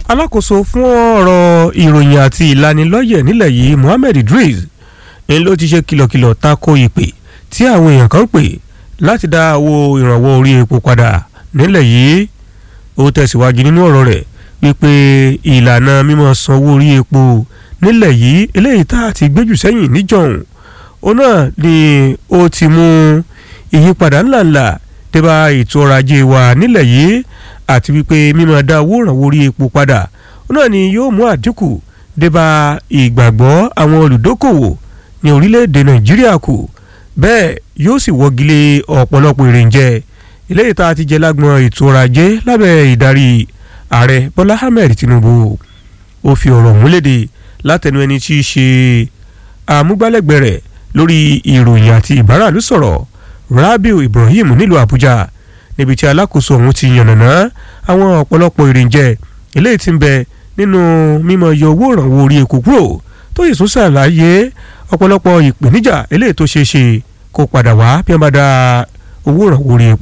alákòóso fún ọ̀rọ̀ ìròyìn àti ìlanilọ́yẹ̀ nílẹ̀ yìí Mohammed Idris ni ló ti ṣe kìlọ̀kìlọ̀ tako ìpè tí àwọn èèyàn kan pè láti dá owó ìrànwọ́ orí epo padà nílẹ̀ yìí ó tẹ̀síwájú nínú ọ̀rọ̀ rẹ̀ wípé ìlànà mímọ́ sanwó orí epo nílẹ̀ yìí eléyìí tá a ti gbéjù sẹ́yìn níjọ̀hún ó náà ni ó ti mú ìyípadà ńláńlá débà ètò ọrọ̀ ajé wa nílẹ̀ yìí àti wípé mímọ́ dá owó ìrànwọ́ orí epo padà ó náà ni yóò mú àdínkù débà ìgbàgbọ́ àwọn olùdókòwò ní orílẹ̀-èdè nàìjíríà kù bẹ́ẹ̀ yóò sì wọ́gilé ọ̀pọ̀lọpọ̀ èròǹjẹ eléyìí tá a ti jẹ lágbọn ètò ọrọ̀ ajé lábẹ́ ìdarí ààrẹ bọ́lá ahmed tinubu ó fi ọ̀rọ̀ múlédè látẹnu ẹni tí í ṣe amúgbálẹ́gbẹ̀ẹ́ rẹ̀ lórí ìròyìn àti ìbáràlú sọ̀rọ̀ rabiu ibrahim nílùú àbújá níbi tí alákòóso ọ̀hún ti yànnàná àwọn ọ̀pọ̀lọpọ̀ èròǹjẹ eléyìí tí ń bẹ nínú mímọ yọ owó ìrànwọ́ orí epo kúrò tó yìí tún ṣàlàyé ọ̀pọ̀lọpọ̀ ìpèníjà eléyìí tó ṣeé ṣe kó padà wá bí wọ́n bá dá owó ìrànwọ́ orí epo